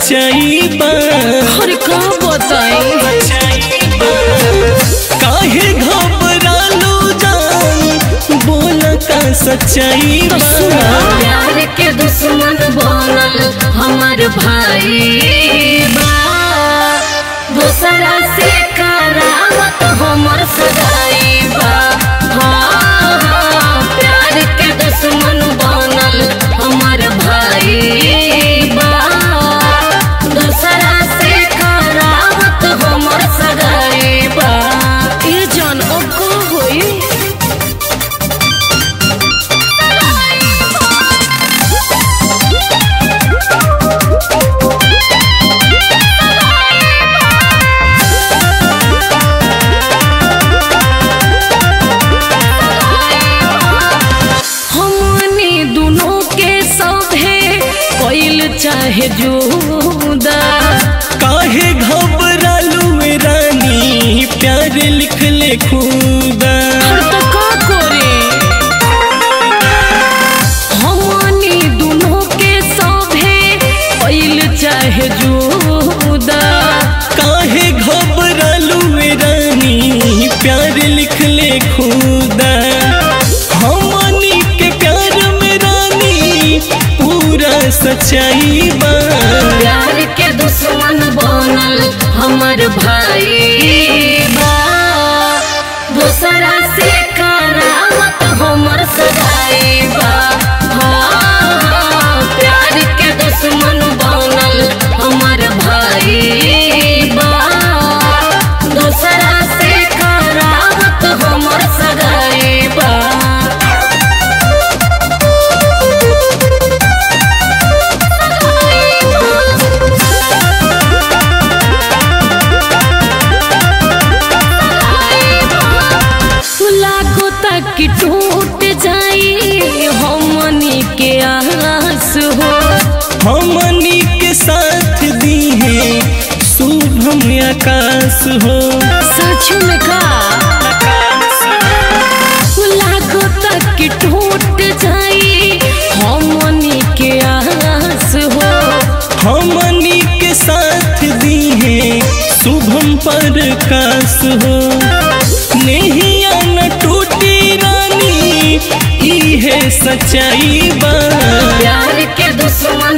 सच्चाई बा अरे का बताई काहे घबरालू जान बोल का सच्चाई तो सुना बा प्यार के दुश्मन बनल हमार भाई बा दूसरा से करावत हमर सगाई बा हाँ, हाँ, प्यार के दुश्मन बनल हमार भाई बा दूसरा से करावत हमर सगाई बा ये जान अब का होई हमनी दोनों के सभे कोइल चाहे जुदा काहे घबरालू ए रानी प्यार लिख ले खुदा हर तो का करे हमनी दोनों के सभे कोइल चाहे जुदा काहे घबरालू ए रानी प्यार लिख ले खुदा हमनी के प्यार में रानी पूरा सच्चाई बा प्यार के दुश्मन बनल हमर भाई बा दूसरा से करावत हमर सगाई बा हाँ, हाँ, प्यार के दुश्मन बनल हमर भाई बा दूसरा से करावत हमर सगाई बा लागो तक टूट जाई हमनी के आस हो हमनी के साथ दी है शुभम आकाश हो सच में का लागो तक टूट जाई हमनी के आस हो हमनी के साथ दी है शुभम पर काश हो नहिया न टूटी रानी ई है सच्चाई बा प्यार के दुश्मन